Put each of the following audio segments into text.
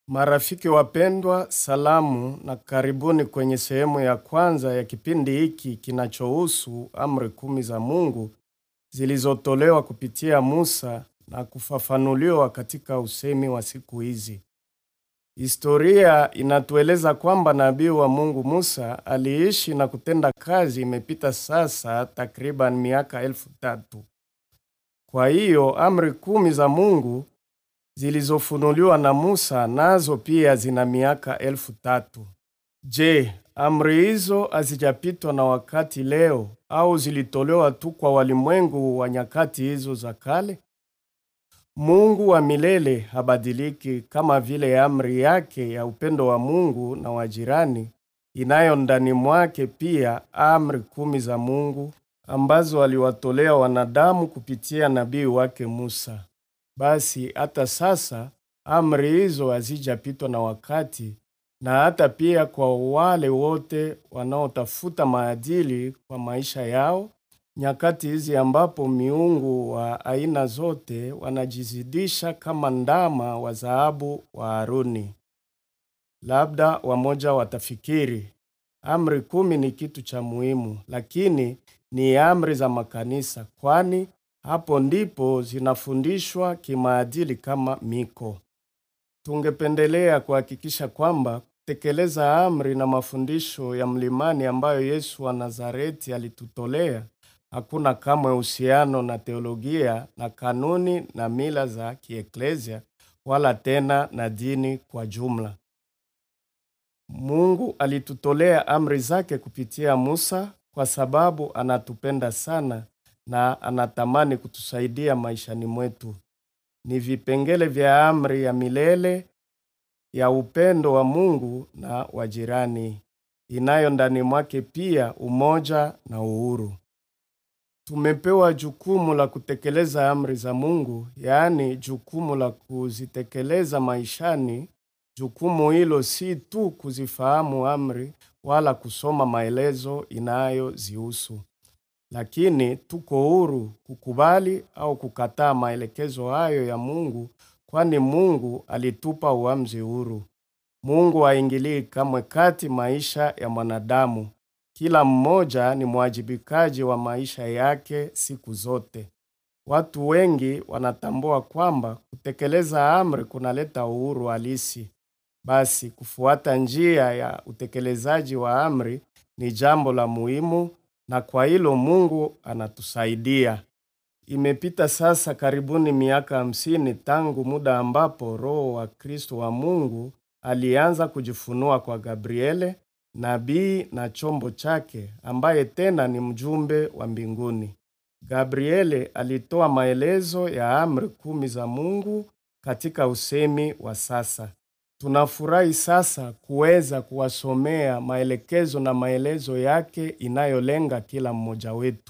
Marafiki wapendwa, salamu na karibuni kwenye sehemu ya kwanza ya kipindi hiki kinachohusu amri kumi za Mungu zilizotolewa kupitia Musa na kufafanuliwa katika usemi wa siku hizi. Historia inatueleza kwamba nabii wa Mungu Musa aliishi na kutenda kazi imepita sasa takriban miaka elfu tatu. Kwa hiyo amri kumi za Mungu zilizofunuliwa na Musa nazo pia zina miaka elfu tatu. Je, amri hizo hazijapitwa na wakati leo au zilitolewa tu kwa walimwengu wa nyakati hizo za kale? Mungu wa milele habadiliki, kama vile amri yake ya upendo wa Mungu na wa jirani inayo ndani mwake pia amri kumi za Mungu ambazo aliwatolea wanadamu kupitia nabii wake Musa. Basi hata sasa amri hizo hazijapitwa na wakati, na hata pia kwa wale wote wanaotafuta maadili kwa maisha yao, nyakati hizi ambapo miungu wa aina zote wanajizidisha kama ndama wa dhahabu wa Haruni. Labda wamoja watafikiri amri kumi ni kitu cha muhimu, lakini ni amri za makanisa, kwani hapo ndipo zinafundishwa kimaadili kama miko. Tungependelea kuhakikisha kwamba kutekeleza amri na mafundisho ya mlimani ambayo Yesu wa Nazareti alitutolea hakuna kamwe uhusiano na teolojia na kanuni na mila za kieklesia wala tena na dini kwa jumla. Mungu alitutolea amri zake kupitia Musa kwa sababu anatupenda sana na anatamani kutusaidia maishani mwetu. Ni vipengele vya amri ya milele ya upendo wa Mungu na wa jirani, inayo ndani mwake pia umoja na uhuru. Tumepewa jukumu la kutekeleza amri za Mungu, yaani jukumu la kuzitekeleza maishani. Jukumu hilo si tu kuzifahamu amri wala kusoma maelezo inayozihusu, lakini tuko huru kukubali au kukataa maelekezo hayo ya Mungu, kwani Mungu alitupa uamuzi huru. Mungu haingilii kamwe kati maisha ya mwanadamu. Kila mmoja ni mwajibikaji wa maisha yake siku zote. Watu wengi wanatambua kwamba kutekeleza amri kunaleta uhuru halisi. Basi kufuata njia ya utekelezaji wa amri ni jambo la muhimu, na kwa hilo Mungu anatusaidia. Imepita sasa karibuni miaka hamsini tangu muda ambapo Roho wa Kristo wa Mungu alianza kujifunua kwa Gabriele, nabii na chombo chake, ambaye tena ni mjumbe wa mbinguni. Gabriele alitoa maelezo ya amri kumi za Mungu katika usemi wa sasa. Tunafurahi sasa kuweza kuwasomea maelekezo na maelezo yake inayolenga kila mmoja wetu.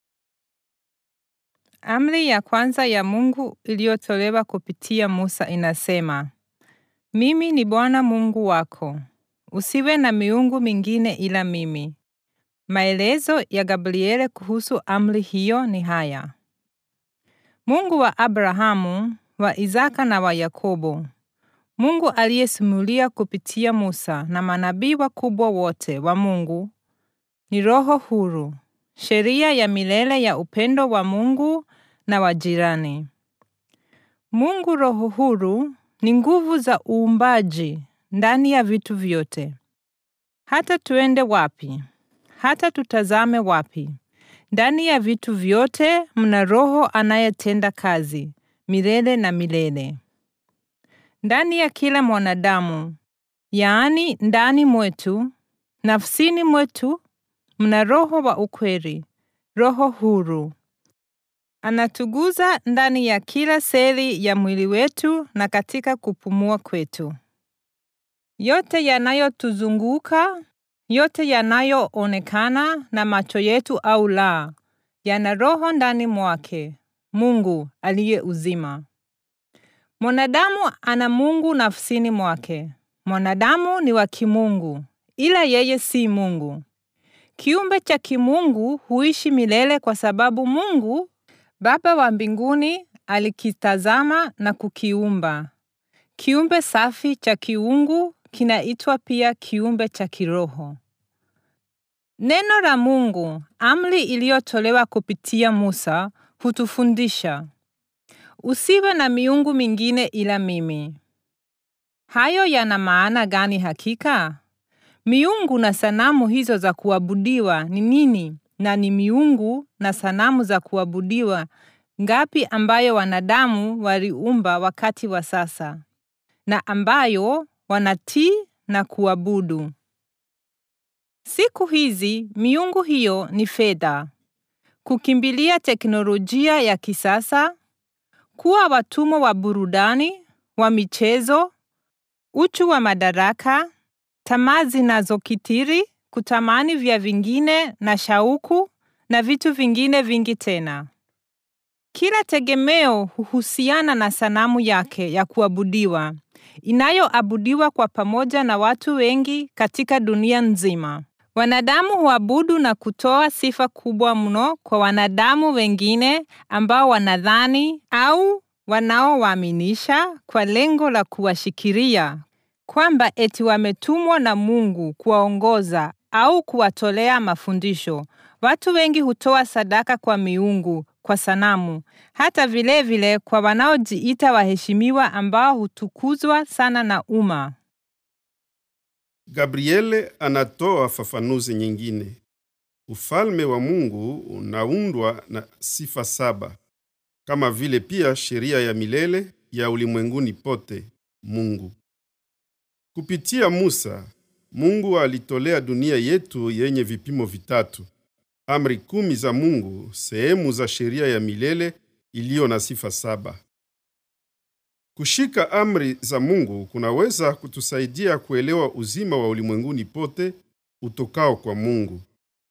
Amri ya kwanza ya Mungu iliyotolewa kupitia Musa inasema, Mimi ni Bwana Mungu wako. Usiwe na miungu mingine ila mimi. Maelezo ya Gabriele kuhusu amri hiyo ni haya: Mungu wa Abrahamu, wa Isaka na wa Yakobo, Mungu aliyesimulia kupitia Musa na manabii wakubwa wote wa Mungu, ni roho huru, sheria ya milele ya upendo wa Mungu na wa jirani. Mungu roho huru ni nguvu za uumbaji ndani ya vitu vyote. Hata tuende wapi, hata tutazame wapi, ndani ya vitu vyote mna roho anayetenda kazi milele na milele. Ndani ya kila mwanadamu, yaani ndani mwetu, nafsini mwetu, mna roho wa ukweli, roho huru. Anatuguza ndani ya kila seli ya mwili wetu na katika kupumua kwetu. Yote yanayotuzunguka, yote yanayoonekana na macho yetu au la, yana roho ndani mwake, Mungu aliye uzima. Mwanadamu ana Mungu nafsini mwake. Mwanadamu ni wa kimungu, ila yeye si Mungu. Kiumbe cha kimungu huishi milele kwa sababu Mungu Baba wa mbinguni alikitazama na kukiumba. Kiumbe safi cha kiungu kinaitwa pia kiumbe cha kiroho. Neno la Mungu, amri iliyotolewa kupitia Musa, hutufundisha usiwe na miungu mingine ila mimi. Hayo yana maana gani hakika? Miungu na sanamu hizo za kuabudiwa ni nini, na ni miungu na sanamu za kuabudiwa ngapi ambayo wanadamu waliumba wakati wa sasa na ambayo wanatii na kuabudu? Siku hizi miungu hiyo ni fedha, kukimbilia teknolojia ya kisasa, kuwa watumwa wa burudani, wa michezo, uchu wa madaraka, tamaa zinazokithiri, kutamani vya vingine na shauku na vitu vingine vingi tena. Kila tegemeo huhusiana na sanamu yake ya kuabudiwa inayoabudiwa kwa pamoja na watu wengi katika dunia nzima. Wanadamu huabudu na kutoa sifa kubwa mno kwa wanadamu wengine ambao wanadhani au wanaowaaminisha kwa lengo la kuwashikiria kwamba eti wametumwa na Mungu kuwaongoza au kuwatolea mafundisho. Watu wengi hutoa sadaka kwa miungu, kwa sanamu, hata vilevile vile kwa wanaojiita waheshimiwa ambao hutukuzwa sana na umma. Gabriele anatoa fafanuzi nyingine. Ufalme wa Mungu unaundwa na sifa saba, kama vile pia sheria ya milele ya ulimwenguni pote Mungu. Kupitia Musa, Mungu alitolea dunia yetu yenye vipimo vitatu: amri kumi za Mungu, sehemu za sheria ya milele iliyo na sifa saba. Kushika amri za Mungu kunaweza kutusaidia kuelewa uzima wa ulimwenguni pote utokao kwa Mungu.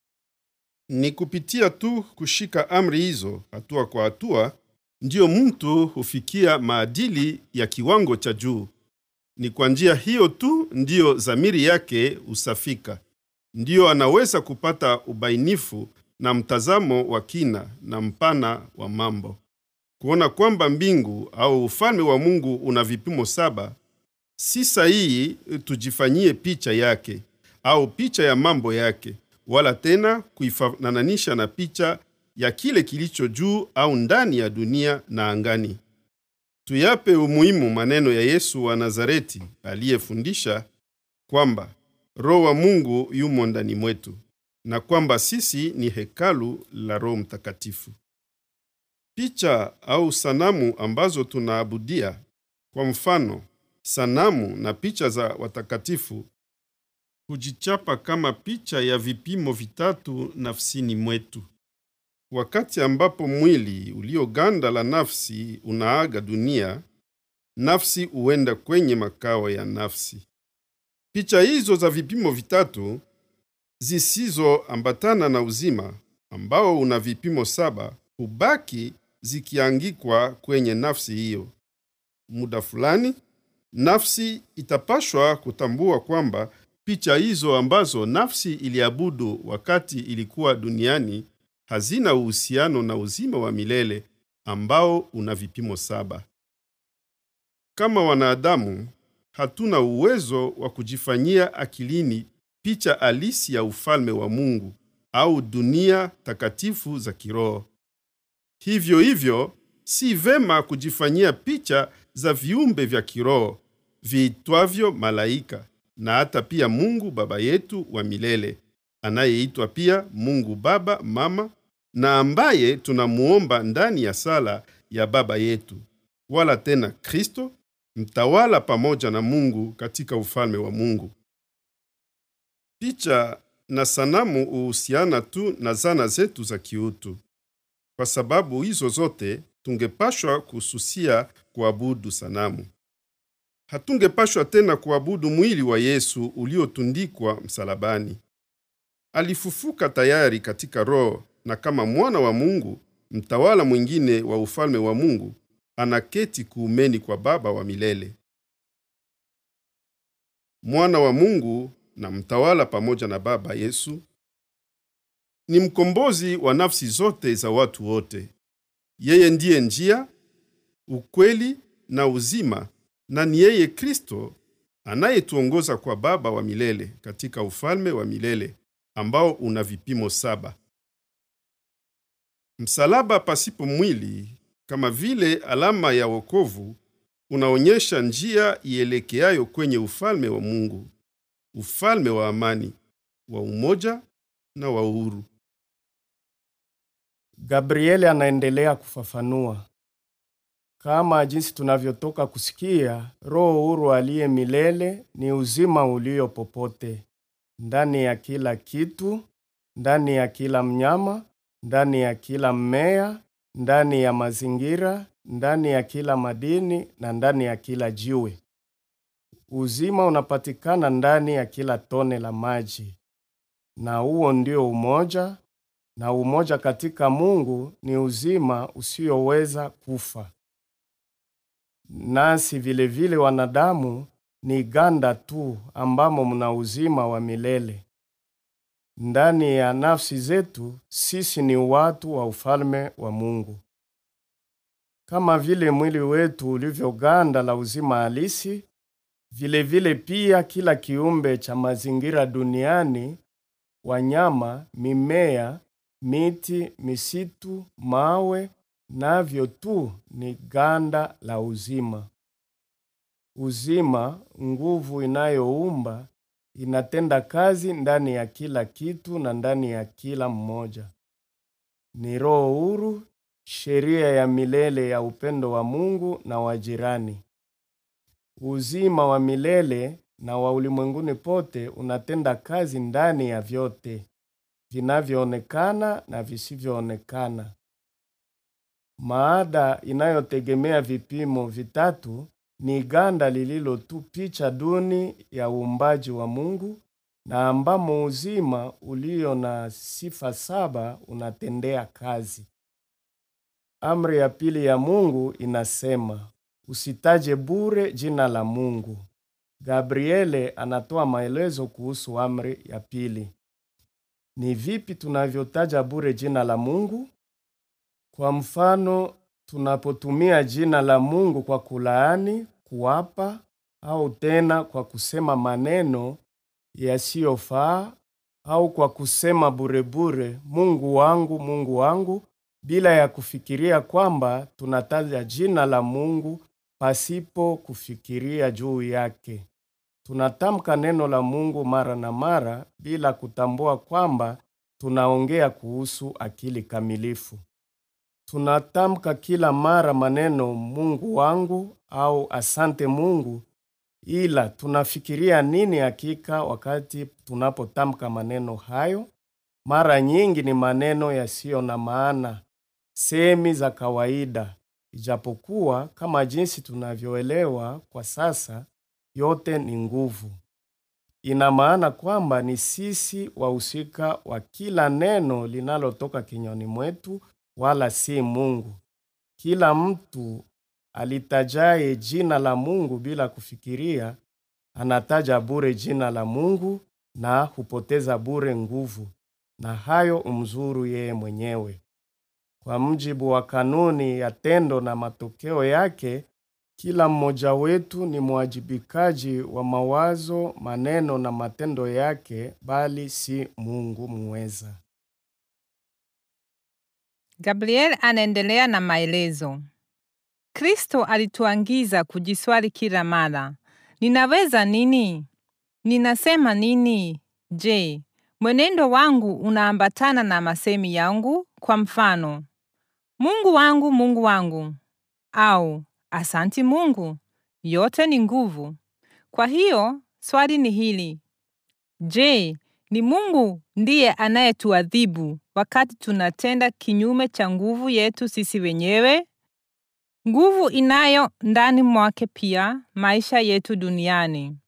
Ni kupitia tu kushika amri hizo hatua kwa hatua ndiyo mtu hufikia maadili ya kiwango cha juu. Ni kwa njia hiyo tu ndiyo dhamiri yake husafika, ndiyo anaweza kupata ubainifu na mtazamo wa kina na mpana wa mambo kuona kwamba mbingu au ufalme wa Mungu una vipimo saba. Si sahihi tujifanyie picha yake au picha ya mambo yake, wala tena kuifanananisha na picha ya kile kilicho juu au ndani ya dunia na angani. Tuyape umuhimu maneno ya Yesu wa Nazareti aliyefundisha kwamba Roho wa Mungu yumo ndani mwetu na kwamba sisi ni hekalu la Roho Mtakatifu. Picha au sanamu ambazo tunaabudia, kwa mfano sanamu na picha za watakatifu, hujichapa kama picha ya vipimo vitatu nafsini mwetu. Wakati ambapo mwili ulioganda la nafsi unaaga dunia, nafsi huenda kwenye makao ya nafsi. Picha hizo za vipimo vitatu zisizoambatana na uzima ambao una vipimo saba hubaki zikiangikwa kwenye nafsi hiyo. Muda fulani, nafsi itapashwa kutambua kwamba picha hizo ambazo nafsi iliabudu wakati ilikuwa duniani hazina uhusiano na uzima wa milele ambao una vipimo saba. Kama wanadamu, hatuna uwezo wa kujifanyia akilini picha halisi ya ufalme wa Mungu au dunia takatifu za kiroho. Hivyo hivyo, si vema kujifanyia picha za viumbe vya kiroho viitwavyo malaika na hata pia Mungu Baba yetu wa milele anayeitwa pia Mungu Baba Mama na ambaye tunamuomba ndani ya sala ya Baba yetu, wala tena Kristo mtawala pamoja na Mungu katika ufalme wa Mungu. Picha na sanamu huhusiana tu na zana zetu za kiutu. Kwa sababu hizo zote tungepashwa kususia kuabudu sanamu. Hatungepashwa tena kuabudu mwili wa Yesu uliotundikwa msalabani. Alifufuka tayari katika roho na kama mwana wa Mungu, mtawala mwingine wa ufalme wa Mungu, anaketi kuumeni kwa Baba wa milele. Mwana wa Mungu na mtawala pamoja na Baba Yesu ni mkombozi wa nafsi zote za watu wote. Yeye ndiye njia, ukweli na uzima, na ni yeye Kristo anayetuongoza kwa Baba wa milele katika ufalme wa milele ambao una vipimo saba. Msalaba pasipo mwili, kama vile alama ya wokovu, unaonyesha njia ielekeayo kwenye ufalme wa Mungu, ufalme wa amani, wa umoja na wa uhuru. Gabrieli anaendelea kufafanua kama jinsi tunavyotoka kusikia, Roho huru aliye milele ni uzima ulio popote, ndani ya kila kitu, ndani ya kila mnyama, ndani ya kila mmea, ndani ya mazingira, ndani ya kila madini na ndani ya kila jiwe. Uzima unapatikana ndani ya kila tone la maji, na huo ndio umoja, na umoja katika Mungu ni uzima usioweza kufa. Nasi vile vile wanadamu ni ganda tu ambamo mna uzima wa milele. Ndani ya nafsi zetu sisi ni watu wa ufalme wa Mungu. Kama vile mwili wetu ulivyo ganda la uzima halisi, vile vile pia kila kiumbe cha mazingira duniani, wanyama, mimea, miti, misitu, mawe navyo tu ni ganda la uzima. Uzima, nguvu inayoumba, inatenda kazi ndani ya kila kitu na ndani ya kila mmoja. Ni roho huru, sheria ya milele ya upendo wa Mungu na wa jirani. Uzima wa milele na wa ulimwenguni pote unatenda kazi ndani ya vyote vinavyoonekana na visivyoonekana. Maada inayotegemea vipimo vitatu ni ganda lililo tu picha duni ya uumbaji wa Mungu na ambamo uzima ulio na sifa saba unatendea kazi. Amri ya pili ya Mungu inasema, usitaje bure jina la Mungu. Gabriele anatoa maelezo kuhusu amri ya pili. Ni vipi tunavyotaja bure jina la Mungu? Kwa mfano, tunapotumia jina la Mungu kwa kulaani, kuapa au tena kwa kusema maneno yasiyofaa au kwa kusema burebure, Mungu wangu, Mungu wangu, bila ya kufikiria kwamba tunataja jina la Mungu pasipo kufikiria juu yake. Tunatamka neno la Mungu mara na mara bila kutambua kwamba tunaongea kuhusu akili kamilifu. Tunatamka kila mara maneno Mungu wangu au asante Mungu, ila tunafikiria nini hakika wakati tunapotamka maneno hayo? Mara nyingi ni maneno yasiyo na maana, semi za kawaida, ijapokuwa kama jinsi tunavyoelewa kwa sasa, yote ni nguvu. Ina maana kwamba ni sisi wahusika wa kila neno linalotoka kinywani mwetu wala si Mungu. Kila mtu alitajaye jina la Mungu bila kufikiria anataja bure jina la Mungu na hupoteza bure nguvu, na hayo umzuru yeye mwenyewe. Kwa mujibu wa kanuni ya tendo na matokeo yake, kila mmoja wetu ni mwajibikaji wa mawazo, maneno na matendo yake, bali si Mungu muweza. Gabriel anaendelea na maelezo. Kristo alituangiza kujiswali kila mara, ninaweza nini? Ninasema nini? Je, mwenendo wangu unaambatana na masemi yangu? Kwa mfano, Mungu wangu, Mungu wangu, au asanti Mungu. Yote ni nguvu. Kwa hiyo swali ni hili: je, ni Mungu ndiye anayetuadhibu wakati tunatenda kinyume cha nguvu yetu sisi wenyewe? Nguvu inayo ndani mwake pia maisha yetu duniani.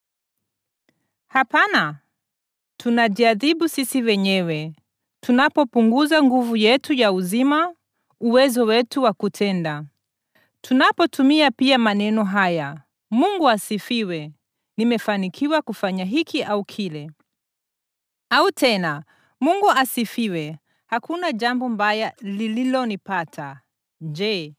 Hapana, tunajiadhibu sisi wenyewe tunapopunguza nguvu yetu ya uzima, uwezo wetu wa kutenda. Tunapotumia pia maneno haya, Mungu asifiwe, nimefanikiwa kufanya hiki au kile, au tena Mungu asifiwe, hakuna jambo mbaya lililonipata. Je,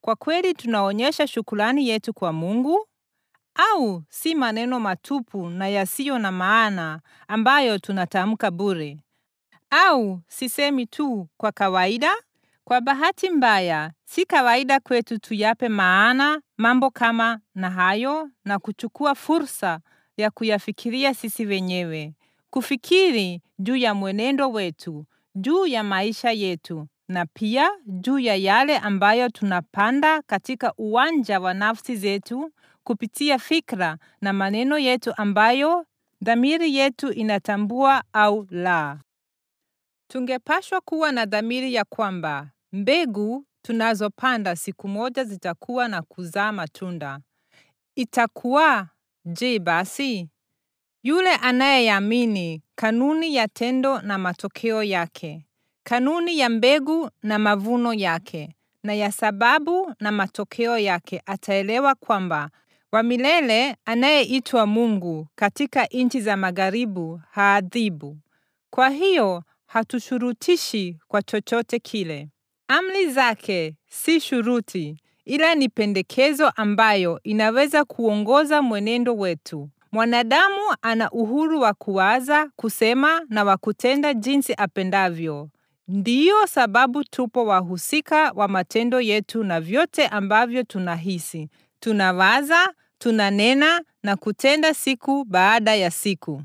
kwa kweli tunaonyesha shukrani yetu kwa Mungu au si maneno matupu na yasiyo na maana ambayo tunatamka bure? Au sisemi tu kwa kawaida? Kwa bahati mbaya, si kawaida kwetu tuyape maana mambo kama na hayo na kuchukua fursa ya kuyafikiria sisi wenyewe, kufikiri juu ya mwenendo wetu, juu ya maisha yetu na pia juu ya yale ambayo tunapanda katika uwanja wa nafsi zetu kupitia fikra na maneno yetu ambayo dhamiri yetu inatambua au la. Tungepashwa kuwa na dhamiri ya kwamba mbegu tunazopanda siku moja zitakuwa na kuzaa matunda. Itakuwa je basi? Yule anayeamini kanuni ya tendo na matokeo yake, kanuni ya mbegu na mavuno yake, na ya sababu na matokeo yake, ataelewa kwamba wa milele anayeitwa Mungu katika nchi za magharibu haadhibu. Kwa hiyo hatushurutishi kwa chochote kile. Amri zake si shuruti, ila ni pendekezo ambayo inaweza kuongoza mwenendo wetu. Mwanadamu ana uhuru wa kuwaza, kusema na wa kutenda jinsi apendavyo. Ndiyo sababu tupo wahusika wa matendo yetu na vyote ambavyo tunahisi, tunawaza, tunanena na kutenda siku baada ya siku.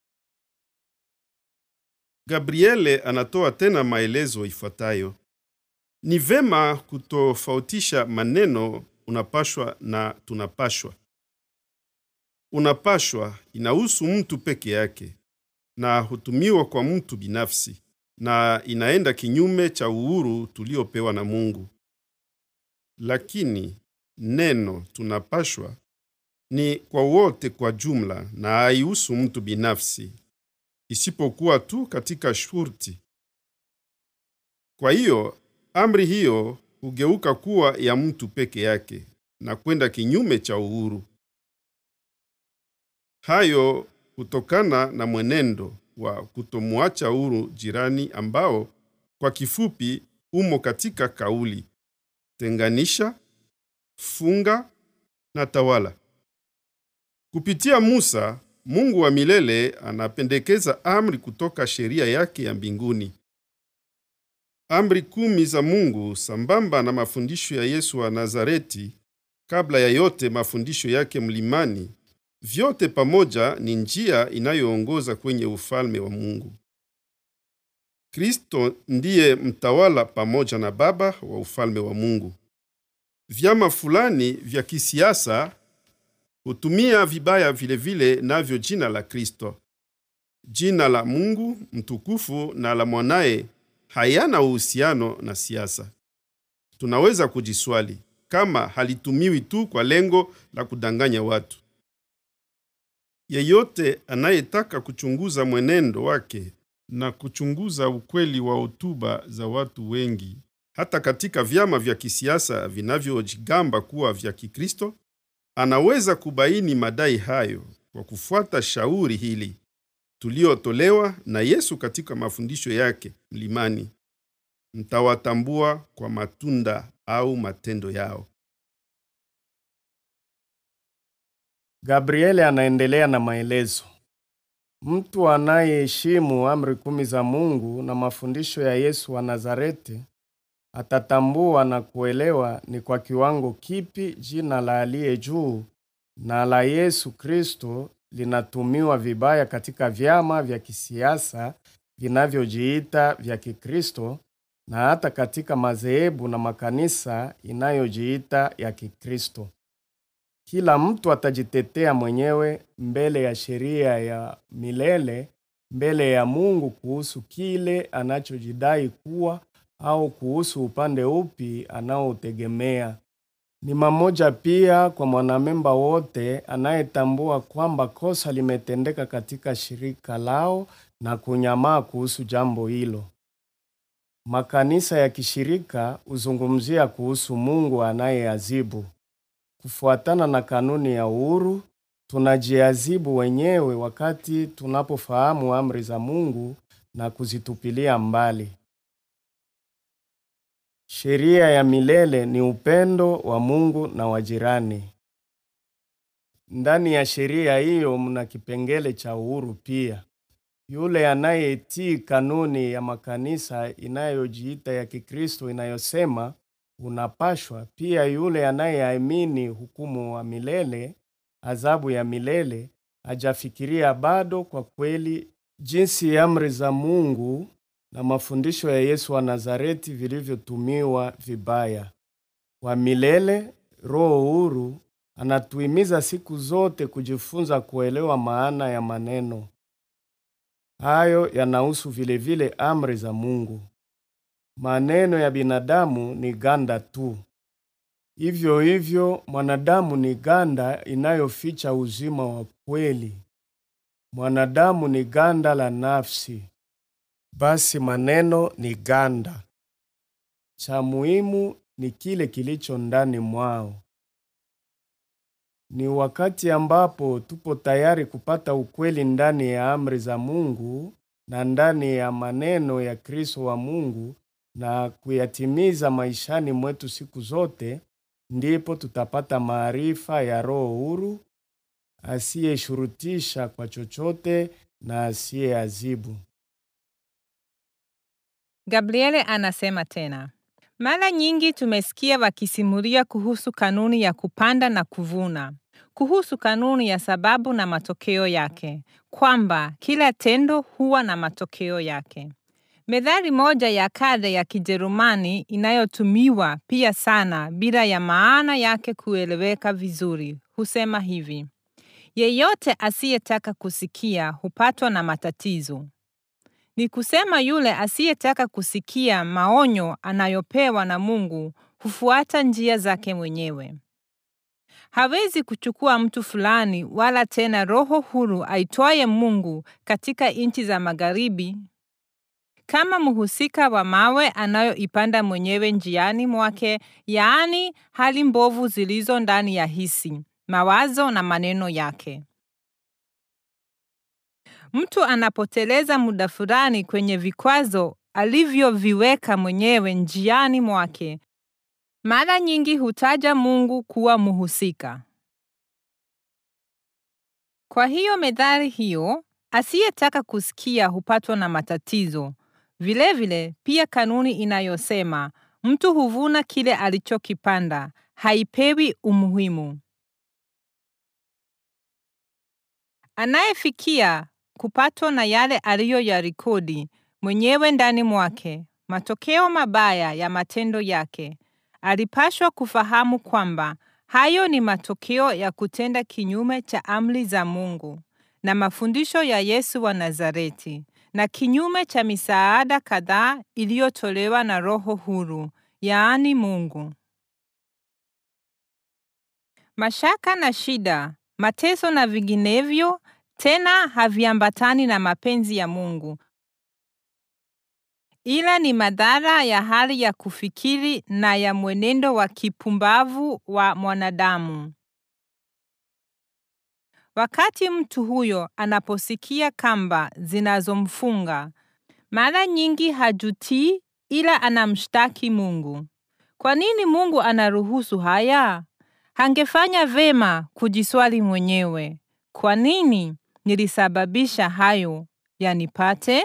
Gabriele anatoa tena maelezo ifuatayo: ni vema kutofautisha maneno unapashwa na tunapashwa. Unapashwa inahusu mtu peke yake na hutumiwa kwa mtu binafsi na inaenda kinyume cha uhuru tuliopewa na Mungu. Lakini neno tunapashwa ni kwa wote kwa jumla na haihusu mtu binafsi, isipokuwa tu katika shurti. Kwa hiyo amri hiyo hugeuka kuwa ya mtu peke yake na kwenda kinyume cha uhuru. Hayo hutokana na mwenendo wa kutomwacha huru jirani ambao kwa kifupi umo katika kauli tenganisha, funga na tawala. Kupitia Musa, Mungu wa milele anapendekeza amri kutoka sheria yake ya mbinguni. Amri kumi za Mungu sambamba na mafundisho ya Yesu wa Nazareti, kabla ya yote mafundisho yake mlimani, vyote pamoja ni njia inayoongoza kwenye ufalme wa Mungu. Kristo ndiye mtawala pamoja na Baba wa ufalme wa Mungu. Vyama fulani vya kisiasa hutumia vibaya vilevile vile navyo jina la Kristo. Jina la Mungu mtukufu na la mwanaye hayana uhusiano na siasa. Tunaweza kujiswali kama halitumiwi tu kwa lengo la kudanganya watu. Yeyote anayetaka kuchunguza mwenendo wake na kuchunguza ukweli wa hotuba za watu wengi, hata katika vyama vya kisiasa vinavyojigamba kuwa vya Kikristo, anaweza kubaini madai hayo kwa kufuata shauri hili tuliotolewa na Yesu katika mafundisho yake mlimani: mtawatambua kwa matunda au matendo yao. Gabriele anaendelea na maelezo. Mtu anayeheshimu amri kumi za Mungu na mafundisho ya Yesu wa Nazareti atatambua na kuelewa ni kwa kiwango kipi jina la aliye juu na la Yesu Kristo linatumiwa vibaya katika vyama vya kisiasa vinavyojiita vya Kikristo na hata katika madhehebu na makanisa inayojiita ya Kikristo. Kila mtu atajitetea mwenyewe mbele ya sheria ya milele, mbele ya Mungu kuhusu kile anachojidai kuwa au kuhusu upande upi anaoutegemea. Ni mamoja pia kwa mwanamemba wote anayetambua kwamba kosa limetendeka katika shirika lao na kunyamaa kuhusu jambo hilo. Makanisa ya kishirika huzungumzia kuhusu Mungu anayeazibu. Kufuatana na kanuni ya uhuru, tunajiazibu wenyewe wakati tunapofahamu amri za Mungu na kuzitupilia mbali. Sheria ya milele ni upendo wa Mungu na wa jirani. Ndani ya sheria hiyo mna kipengele cha uhuru pia. Yule anayetii kanuni ya makanisa inayojiita ya Kikristo inayosema unapashwa, pia yule anayeamini hukumu wa milele, adhabu ya milele, hajafikiria bado kwa kweli jinsi amri za Mungu na mafundisho ya Yesu wa Nazareti vilivyotumiwa vibaya. Wa milele, roho huru, anatuhimiza siku zote kujifunza kuelewa maana ya maneno hayo. Yanahusu vilevile amri za Mungu. Maneno ya binadamu ni ganda tu. Hivyo hivyo, mwanadamu ni ganda inayoficha uzima wa kweli. Mwanadamu ni ganda la nafsi. Basi maneno ni ganda. Cha muhimu ni kile kilicho ndani mwao. Ni wakati ambapo tupo tayari kupata ukweli ndani ya amri za Mungu na ndani ya maneno ya Kristo wa Mungu na kuyatimiza maishani mwetu siku zote, ndipo tutapata maarifa ya roho huru asiyeshurutisha kwa chochote na asiyeazibu. Gabriele anasema tena, mara nyingi tumesikia wakisimulia kuhusu kanuni ya kupanda na kuvuna, kuhusu kanuni ya sababu na matokeo yake, kwamba kila tendo huwa na matokeo yake. Methali moja ya kale ya Kijerumani inayotumiwa pia sana bila ya maana yake kueleweka vizuri husema hivi: yeyote asiyetaka kusikia hupatwa na matatizo. Ni kusema yule asiyetaka kusikia maonyo anayopewa na Mungu hufuata njia zake mwenyewe. Hawezi kuchukua mtu fulani wala tena roho huru aitwaye Mungu katika nchi za magharibi kama mhusika wa mawe anayoipanda mwenyewe njiani mwake, yaani hali mbovu zilizo ndani ya hisi, mawazo na maneno yake. Mtu anapoteleza muda fulani kwenye vikwazo alivyoviweka mwenyewe njiani mwake, mara nyingi hutaja Mungu kuwa mhusika. Kwa hiyo methali hiyo, asiyetaka kusikia hupatwa na matatizo. Vilevile vile, pia kanuni inayosema mtu huvuna kile alichokipanda haipewi umuhimu. Anayefikia kupatwa na yale aliyoyarekodi mwenyewe ndani mwake, matokeo mabaya ya matendo yake, alipashwa kufahamu kwamba hayo ni matokeo ya kutenda kinyume cha amri za Mungu na mafundisho ya Yesu wa Nazareti na kinyume cha misaada kadhaa iliyotolewa na Roho huru, yaani Mungu. Mashaka na shida, mateso na vinginevyo tena haviambatani na mapenzi ya Mungu, ila ni madhara ya hali ya kufikiri na ya mwenendo wa kipumbavu wa mwanadamu. Wakati mtu huyo anaposikia kamba zinazomfunga, mara nyingi hajutii, ila anamshtaki Mungu. Kwa nini Mungu anaruhusu haya? Hangefanya vema kujiswali mwenyewe, kwa nini nilisababisha hayo yanipate?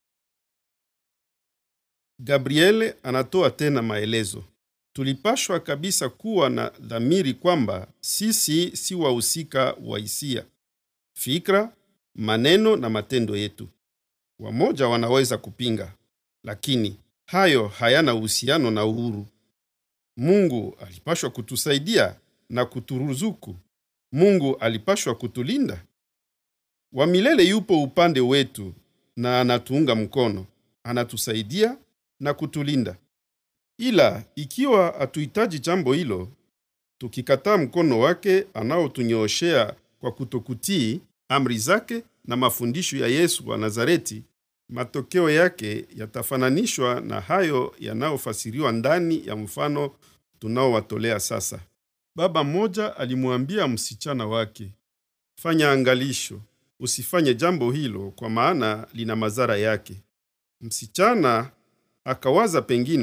Gabriele anatoa tena maelezo. Tulipashwa kabisa kuwa na dhamiri kwamba sisi si wahusika wa hisia, fikra, maneno na matendo yetu. Wamoja wanaweza kupinga, lakini hayo hayana uhusiano na uhuru. Mungu alipashwa kutusaidia na kuturuzuku. Mungu alipashwa kutulinda. Wa milele yupo upande wetu na anatuunga mkono, anatusaidia na kutulinda. Ila ikiwa hatuhitaji jambo hilo, tukikataa mkono wake anaotunyooshea kwa kutokutii amri zake na mafundisho ya Yesu wa Nazareti, matokeo yake yatafananishwa na hayo yanayofasiriwa ndani ya mfano tunaowatolea sasa. Baba mmoja alimwambia msichana wake, fanya angalisho, usifanye jambo hilo, kwa maana lina madhara yake. Msichana akawaza pengine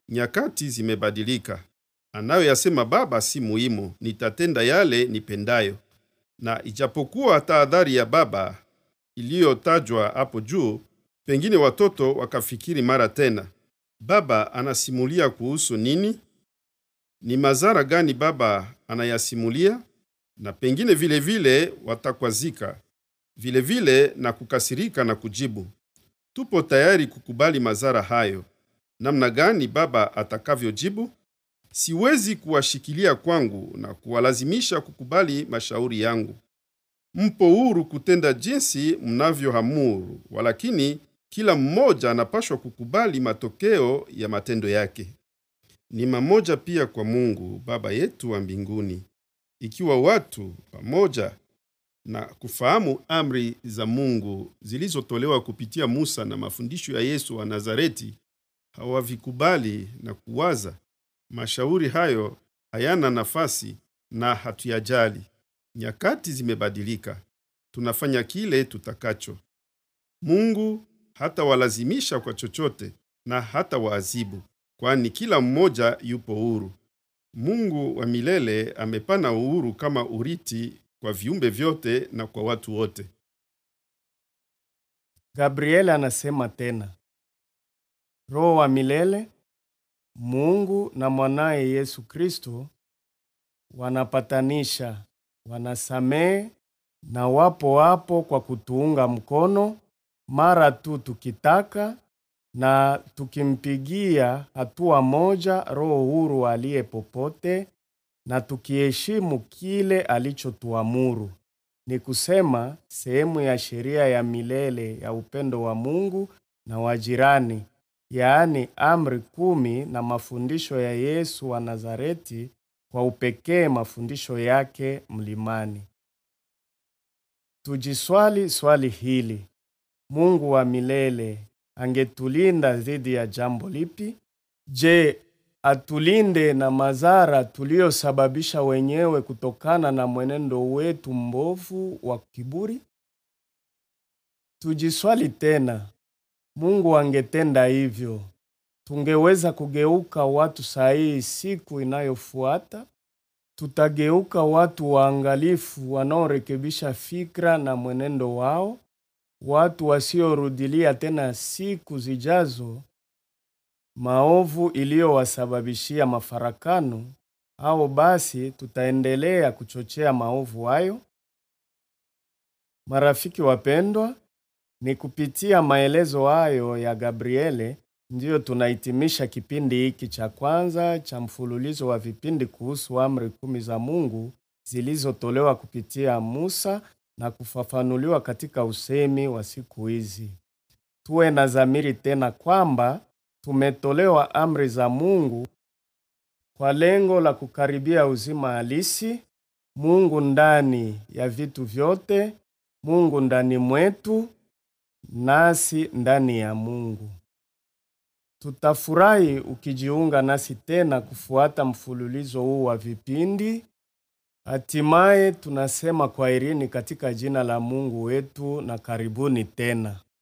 nyakati zimebadilika. Anayoyasema Baba si muhimu, nitatenda yale nipendayo. Na ijapokuwa tahadhari ya Baba iliyotajwa hapo juu, pengine watoto wakafikiri mara tena, Baba anasimulia kuhusu nini? Ni madhara gani Baba anayasimulia? Na pengine vile vile watakwazika vile vile na kukasirika na kujibu, tupo tayari kukubali madhara hayo. Namna gani Baba atakavyojibu? Siwezi kuwashikilia kwangu na kuwalazimisha kukubali mashauri yangu. Mpo huru kutenda jinsi mnavyoamuru, walakini kila mmoja anapashwa kukubali matokeo ya matendo yake. Ni mamoja pia kwa Mungu Baba yetu wa mbinguni. Ikiwa watu pamoja na kufahamu amri za Mungu zilizotolewa kupitia Musa na mafundisho ya Yesu wa Nazareti hawavikubali na kuwaza, mashauri hayo hayana nafasi na hatuyajali. Nyakati zimebadilika, tunafanya kile tutakacho. Mungu hatawalazimisha kwa chochote na hata waadhibu, kwani kila mmoja yupo huru. Mungu wa milele amepana uhuru kama uriti kwa viumbe vyote na kwa watu wote. Gabriel anasema tena, Roho wa milele, Mungu na mwanaye Yesu Kristo wanapatanisha, wanasamehe na wapo hapo kwa kutuunga mkono mara tu tukitaka na tukimpigia hatua moja Roho huru aliye popote na tukiheshimu kile alichotuamuru. Ni kusema sehemu ya sheria ya milele ya upendo wa Mungu na wa jirani, yaani amri kumi na mafundisho ya Yesu wa Nazareti, kwa upekee mafundisho yake mlimani. Tujiswali swali hili: Mungu wa milele angetulinda dhidi ya jambo lipi? Je, atulinde na madhara tuliyosababisha wenyewe kutokana na mwenendo wetu mbovu wa kiburi? Tujiswali tena, Mungu angetenda hivyo, tungeweza kugeuka watu sahihi siku inayofuata? Tutageuka watu waangalifu wanaorekebisha fikra na mwenendo wao, watu wasiorudilia tena siku zijazo maovu iliyowasababishia mafarakano, au basi tutaendelea kuchochea maovu hayo? Marafiki wapendwa, ni kupitia maelezo hayo ya Gabriele ndiyo tunahitimisha kipindi hiki cha kwanza cha mfululizo wa vipindi kuhusu amri kumi za Mungu zilizotolewa kupitia Musa na kufafanuliwa katika usemi wa siku hizi. Tuwe na dhamiri tena kwamba tumetolewa amri za Mungu kwa lengo la kukaribia uzima halisi, Mungu ndani ya vitu vyote, Mungu ndani mwetu, nasi ndani ya Mungu. Tutafurahi ukijiunga nasi tena kufuata mfululizo huu wa vipindi. Hatimaye tunasema kwaherini katika jina la Mungu wetu na karibuni tena.